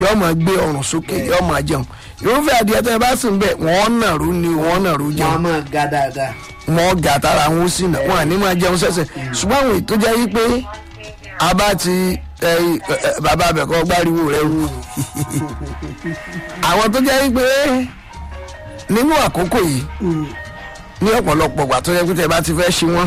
yóò máa gbé ọrùn sókè yóò máa jẹun irúfẹ́ adìẹ tẹ́ ẹ bá sìn bẹ́ẹ̀ wọ́n nàró ni wọ́n nàró wọn a jẹun máa ga dáadáa. wọn gà tára wọn ó sì nà wọn àní máa jẹun sẹ́sẹ̀ ṣùgbọ́n àwọn ètò jẹ́ yí pé a bá ti ẹ, ẹ, bàbá abẹ́kọ́ gbáriwo rẹ wù àwọn tó jẹ́ yí pé nínú àkókò yìí ní ọ̀pọ̀lọpọ̀ ìgbà tó yẹ pé tẹ́ bá ti fẹ́ ṣe wọ́n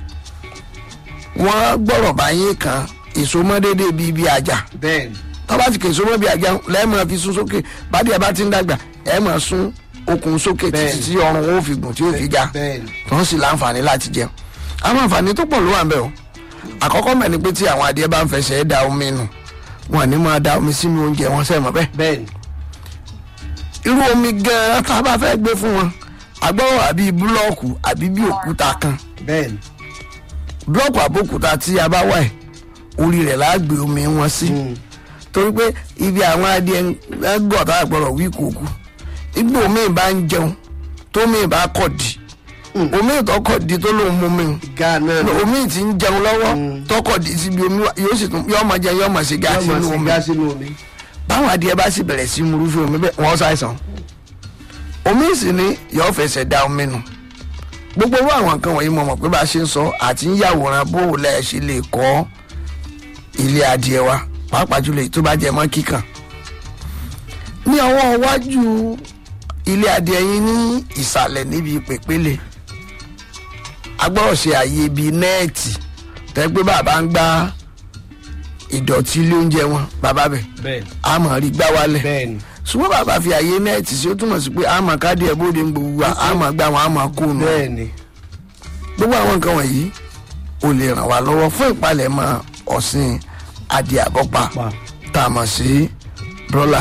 wọ́n gbọ́rọ̀ báyé kan èso mọ́ déédéé bíi bíi àjà bẹ́ẹ̀ ni tọ́ba ti kèso mọ́ bíi àjà lẹ́ẹ̀mọ́ fi sún sókè bádìí ẹ̀ bá ti ń dàgbà ẹ̀ mọ̀ sún okùn sókè títí Bẹ́ẹ̀ni. tí ọrùn wọn ò fi gùn tí ò fi ga bẹ́ẹ̀ ni tó ń sì láǹfààní láti jẹun àwọn àǹfààní tó pọ̀ ló wà ń bẹ̀ o àkọ́kọ́ mẹ́ ni pé tí àwọn adìẹ bá ń fẹsẹ̀ da omi nù wọn ní máa da omi sínú oúnjẹ wọn sẹ́mọ̀ bẹ́ẹ̀ bẹ́ẹ̀ ni irú omi gan-an tá a bá fẹ́ gbé fún wọn agbọ́rọ̀ àbí búlọ́ọ̀kù àbí bí òkúta kan bẹ́ẹ̀ ni búlọ́ọ̀kù àbókúta tí a bá wà ẹ̀ orí rẹ̀ láà gbé omi wọn sí torí pé ibi àwọn adìẹ ń gọ̀ tá a gbọ́dọ̀ wí kòkú igbó omi bá ń jẹun tómi bá kọ̀ di omi ìtọ́kọ̀ di tó lóun mú mi ga náà ni omi ti ń jẹun lọ́wọ́ tọkọ̀ di síbi omi wa yóò sì tún yóò máa jẹ yóò máa ṣe yóò gáàsì máa nínú ṣe omi gá sínú omi. báwọn adìẹ bá sì bẹ̀rẹ̀ sí murúfẹ́ omi bẹ́ẹ̀ wọ́n ṣàìsàn omi sì ni yóò fẹsẹ̀ da omi nù gbogbo owó àwọn nǹkan wọ̀nyí mo mọ̀ pé bá a ṣe ń sọ àti ń yàwòrán bó o lẹ̀ ṣe lè kọ́ ilé adìẹ wa pàápàá jùlọ èyí tó bá jẹ mọ́ kíkàn ní ọwọ́ iwájú ilé adìẹ yín ní ìsàlẹ̀ níbi pèpéle agbọ́dọ̀ ṣe àyè bíi nẹ́ẹ̀tì tẹ́ pé bàbá ń gbá ìdọ̀tí ilé oúnjẹ wọn bàbá bẹ̀ bẹ́ẹ̀ ni a mọ̀ rí gbá wálẹ̀ bẹ́ẹ̀ ni ṣùgbọ́n bàbá fi àyè nẹ́ẹ̀tì sí ó túmọ̀ sí pé a mọ̀ káàdì ẹ̀ bóde ń gbogbo wa a mọ̀ gbá wọn a mọ̀ kó nù bẹ́ẹ̀ ni gbogbo àwọn nǹkan wọ̀nyí ò lè ràn wá lọ́wọ́ fún ìpalẹ̀mọ́ ọ̀sìn adìẹ àbọ̀pá Pa. tá a mọ̀ sí brọ́là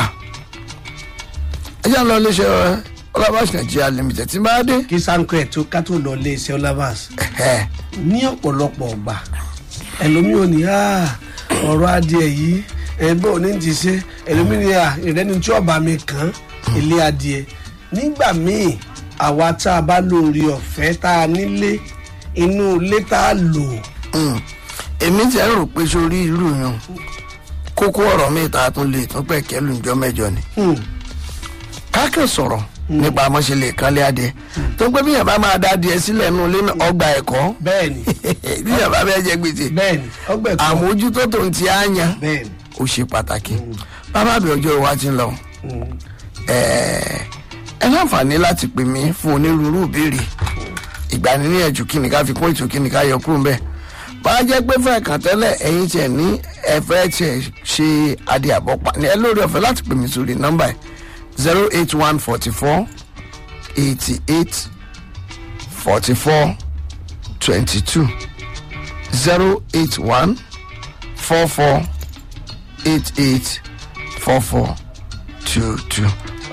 ẹ jẹ́ à ń lọ iléeṣẹ́ ọlọ́bàṣ nàìjíríà limited tí n bá dé kí sanko ẹ̀ tó ká tó lọ lé iṣẹ́ ọlábàs ẹ̀hẹ́, ní ọ̀pọ̀lọpọ̀ ọgbà ẹlòmíì ò ní "Ah, ọ̀rọ̀ adìẹ yìí ẹgbẹ́ òní ti ṣe ẹlòmíì ní "Ah, ìrẹ́ni tí ọba mi kàn ilé adìẹ nígbà míì àwa tá a bá lórí ọ̀fẹ́ tá a nílé inú ilé tá a lò mm, èmi ti ẹ̀ rò pé sórí irú yẹn kókó ọ̀rọ̀ mi ta tún lè tún pẹ̀ kẹ́lù ńjọ́ mẹ́jọ ni hmm, káàkiri sọ̀rọ̀ nípa àmọ́ṣe kánlé adìẹ tó ń pẹ́ bí yàrá bá máa dá adìẹ sílẹ̀ nù lé náà, ọgbà ẹ̀kọ́ bẹ́ẹ̀ ni bí yàrá bẹ́ẹ̀ jẹ gbèsè bẹ́ẹ̀ ni ọgbẹ́ kan àmójútó tó ń ti àyàn bẹ́ẹ̀ ni ó ṣe pàtàkì bàbá mi ọjọ́ wa ti ń lọ hmm, ẹ̀ẹ́, ẹ láǹfààní láti pè mí fún onírúurú ìbéèrè ìgbaniníyànjú kí ni ká fi kún ètò kí ni ká yọ kúrò ńbẹ̀ bá a jẹ́ pé fẹ́ẹ̀ kàn tẹ́lẹ̀ ẹ̀yin tiẹ̀ ní ẹ̀fẹ́ tiẹ̀ ṣe adìẹ àbọ̀pá ní ẹ lórí ọ̀fẹ́ láti pè mí sórí nọ́mbà ẹ̀ zero eight one forty four eighty eight forty four twenty two zero eight one four four eight eight four four two two.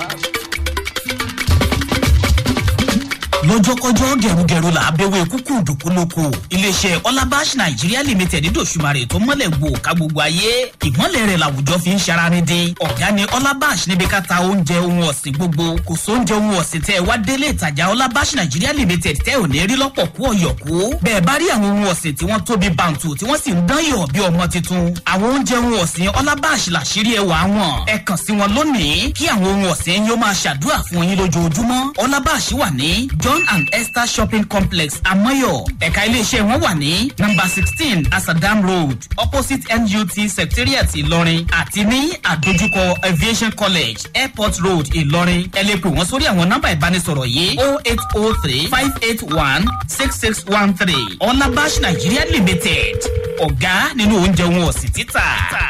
lọ́jọ́kọ́jọ́ gẹ̀rúgẹ̀rú là á bẹ̀wẹ̀ kúkú dùkú lóko iléeṣẹ́ ọlábàṣ nàìjíríà limited dòṣùmarè tó mọ́lẹ̀ gbò ká gbogbo ayé ìmọ̀lẹ̀ rẹ̀ làwùjọ fi ń ṣaranídé ọ̀gá ni ọlábàṣ níbi ká ta oúnjẹ ohun ọ̀sìn gbogbo kò sóúnjẹ ohun ọ̀sìn tẹ́ ẹ wá délé ìtajà ọlábàṣ nàìjíríà limited tẹ́ ò ní rí lọ́pọ̀ kú ọ̀yọ̀kú bẹ́ẹ̀ bá rí àwọn ohun ọ̀sìn tí wọ́n tóbi bàǹtù tí wọ́n sì ń dán yọ̀ bí ọmọ tuntun àwọn oúnjẹ ohun ọ̀sìn ọlábàṣ làṣírí ẹwà wọn ẹ kàn sí wọn lónìí kí àwọn ohun ọ̀sìn yóò máa ṣàdúrà fún yín lójoojúmọ́ ọlábàṣ wà ní john and esther shopping complex amoyo ẹ̀ka iléeṣẹ́ wọn wà ní number sixteen asadam road opposite nut secretariat ìlọrin àti ní àdójúkọ aviation college airport road ìlọrin ẹ lè pè wọ́n sórí àwọn nọ́mbà ìbánisọ̀rọ̀ yìí o eight o three five eight one six six one three ọlábàṣ nigeria limited ọ̀gá nínú oúnjẹ wọn ọ̀sìn títà.